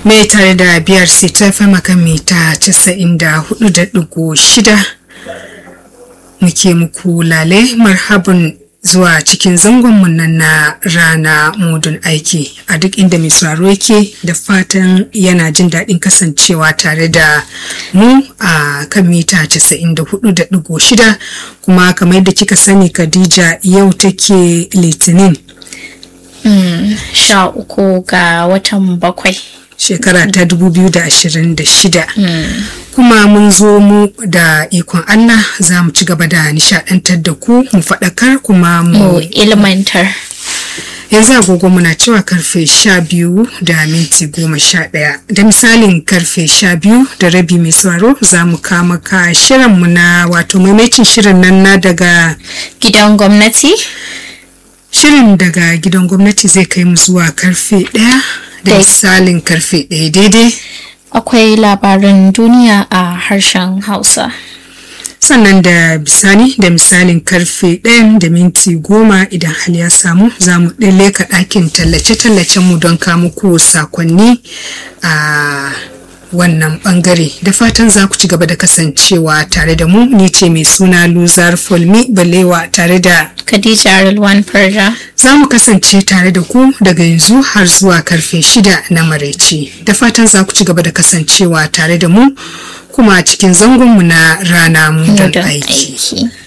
mai tare da biyar sai ta fi maka mita casa'in da hudu da digo shida muke muku lale marhabin zuwa cikin zangonmu nan na rana mudun aiki a duk inda mai sauraro yake da fatan yana jin daɗin kasancewa tare da mu a kan mita 94.6 kuma kamar yadda kika sani khadija yau take litinin sha uku ga watan bakwai shekara ta 2026 kuma mun zo mu da ikon Allah za mu ci gaba da nishadantar da ku mu faɗakar kuma mu mu ilmantar yanzu agogo muna cewa karfe sha biyu da minti goma sha ɗaya da misalin karfe sha biyu da rabi mai sauraro za mu kama ka shirinmu na wato maimacin shirin nan na daga gidan gwamnati shirin daga gidan gwamnati zai kai mu zuwa karfe ɗaya da Dai. misalin karfe ɗaya daidai akwai labarin duniya a harshen hausa sannan da bisani da misalin karfe ɗayan da minti goma idan hali ya samu za mu leka ɗakin tallace-tallacen mu don muku sakonni a wannan bangare da fatan za ku ci gaba da kasancewa tare da mu ni ce mai suna luzar folmi balewa tare da khadija rilwan farja za mu kasance tare da ku daga yanzu har zuwa karfe shida na maraice da fatan za ku ci gaba da kasancewa tare da mu kuma cikin zangonmu na rana mu don don aiki aiki